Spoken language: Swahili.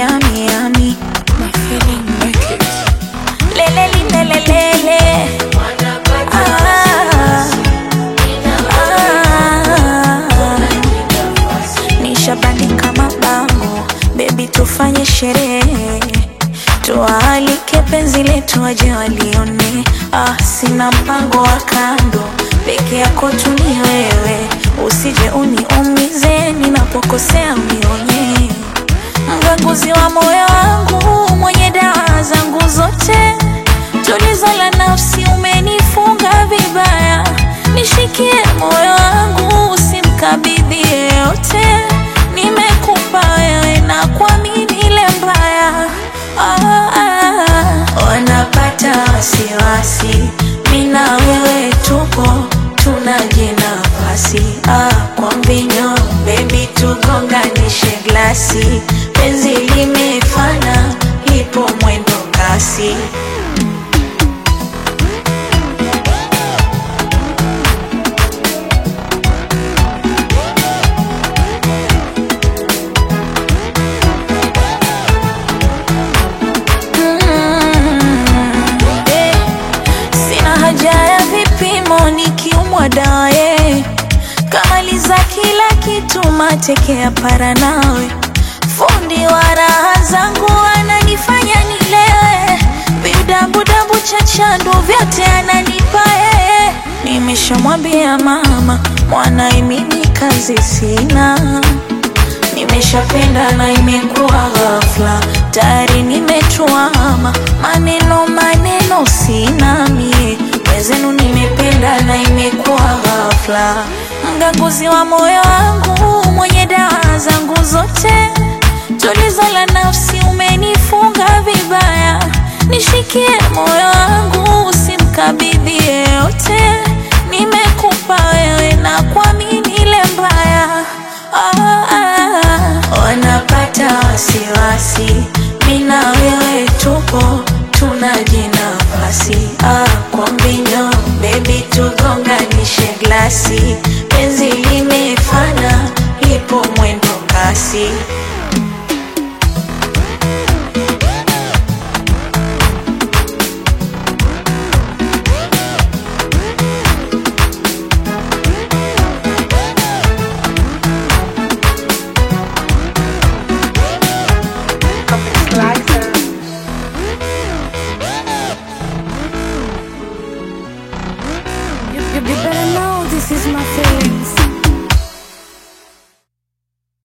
yami yami My feeling make it. lele lilelelele ah, ah. Nishabandika mabango bebi, tufanye sherehe, tuwaalike penzi letu waje walione. Ah, sina mpango wa kando, peke yako tu ni wewe, usije uniumize ninapokosea, unionye mganguzi wa moyo wangu, mwenye dawa zangu zote, tulizo la nafsi, umenifunga vibaya, nishikie moyo wangu, usimkabidhi yeyote, nimekupa wewe na kuamini ile mbaya ah, ah, wanapata wasiwasi, mina wewe tupo tunaje nafasi ah, kwa mvinyo bebi, tugonganishe glasi, penzi limefana, lipo mwendo kasi. Mm, eh, Sina haja ya vipimo nikiumwa daye, kamaliza kila kitu, mateke ya para nawe, fundi wa raha zangu ananifanya nilewe, vidabudabu cha chandu vyote ananipa yeye. Nimeshamwambia mama mwanae, mimi kazi sina Nimeshapenda na imekuwa ghafla, tayari nimetuama, maneno maneno sina mie, wezenu nimependa na imekuwa ghafla, mganguzi wa moyo wangu, mwenye dawa zangu zote, tulizo la nafsi, umenifunga vibaya, nishikie moyo wangu, usimkabidhi yeyote, nimekupa wewe na kuamini ile mbaya ah.